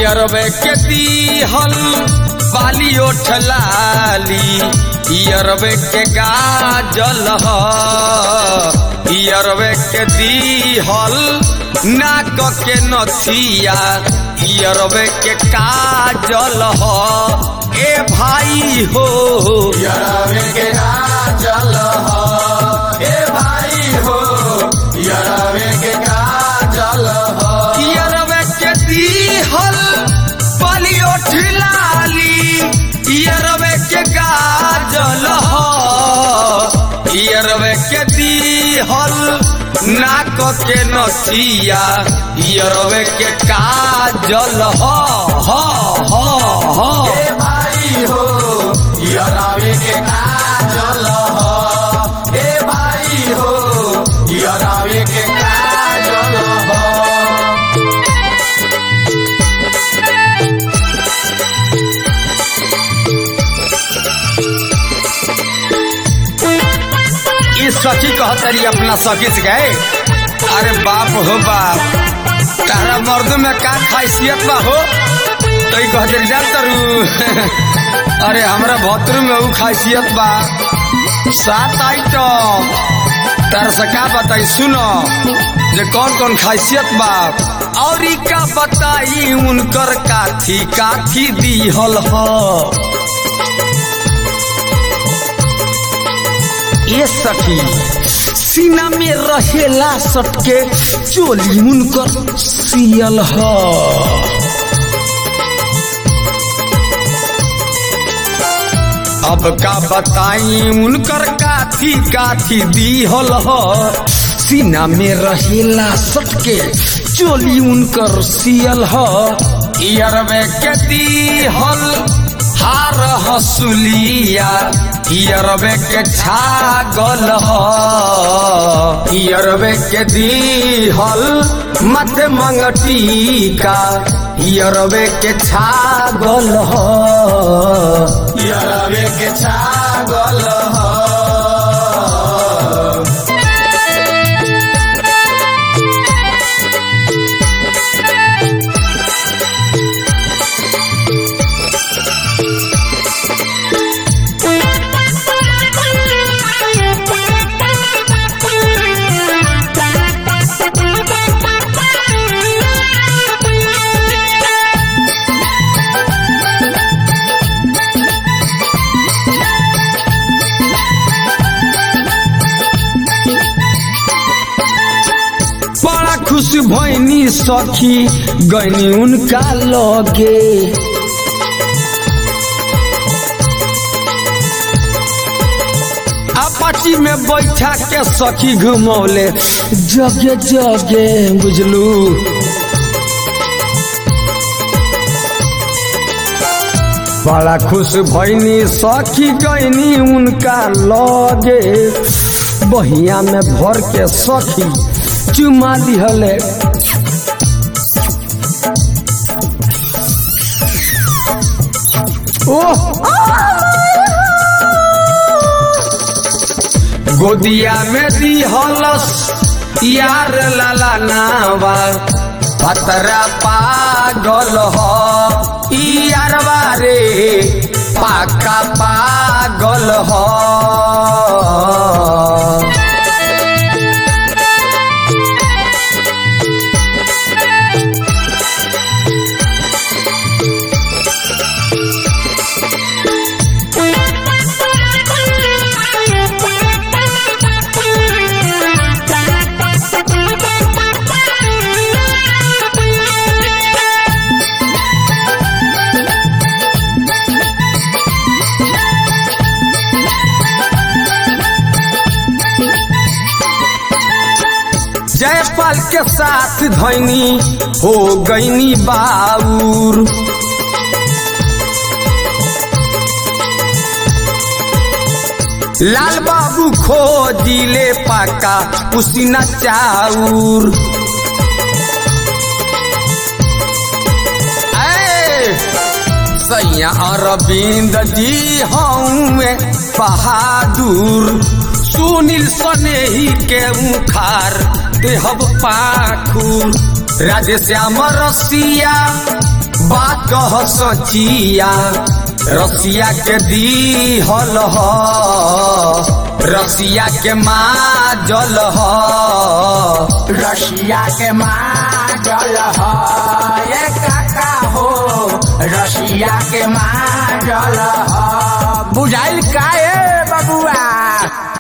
यरवे के दीहल बाली ओठलाली यरवे के गाजल ह यरवे के दीहल नाक के नथिया यरवे के काजल ह ए भाई हो यरवे के काजल हो ए भाई हो यरवे के काजल हो यरवे के दीहल बाली ओठलाली यरवे के गाजल ह यरवे के दीहल नाक के नथिया यरवे के काजल ह ह ह ह ए भाई हो यरवे के काजल हो ए भाई हो यरवे के काजल हो ई सखी कहतरी अपना सखी से गए अरे बाप हो बाप तारा मर्द में का खासियत बा हो तो ई कहतरी जा तरू अरे हमरा भतरू में ऊ खासियत बा सात आइटम तारा से का बताई सुनो जे कौन कौन खासियत बा और ई का बताई उनकर काथी काथी दीहल ह ये सखी सीना में रहेला सटके चोली उनकर सियल ह अब का बताई उनकर काथी काथी दीहल ह सीना में रहेला सटके चोली उनकर सियल ह इयरवे के दीहल हार हसुलिया इयरवे के छागल ह इयरवे के दीहल मत मंगटी का इयरवे के छागल ह यरवे के छागल हो बड़ा खुश भैनी सखी गैनी उनका लगे अपाची में बैठा के सखी घुमौले जगे जगे बुझलू बड़ा खुश भैनी सखी गैनी उनका लगे बहिया में भर के सखी चुमा दिहले ओह गोदिया में दिहलस यार लाला नावा पतरा पागल हो यारवा रे पाका पागल हो जयपाल के साथ धैनी हो गईनी बाउर लाल बाबू खोजिले पाका उसीना चाउर ऐ, सैया अरविंद जी हऊँ बहादुर सुनील सनेही के उखार देहब पाखुर राधे श्याम रसिया बात कह सचिया रसिया के दी हल ह रसिया के माँ जल ह रशिया के माजल ह ये काका हो रशिया के माजल ह बुझाइल का ए बबुआ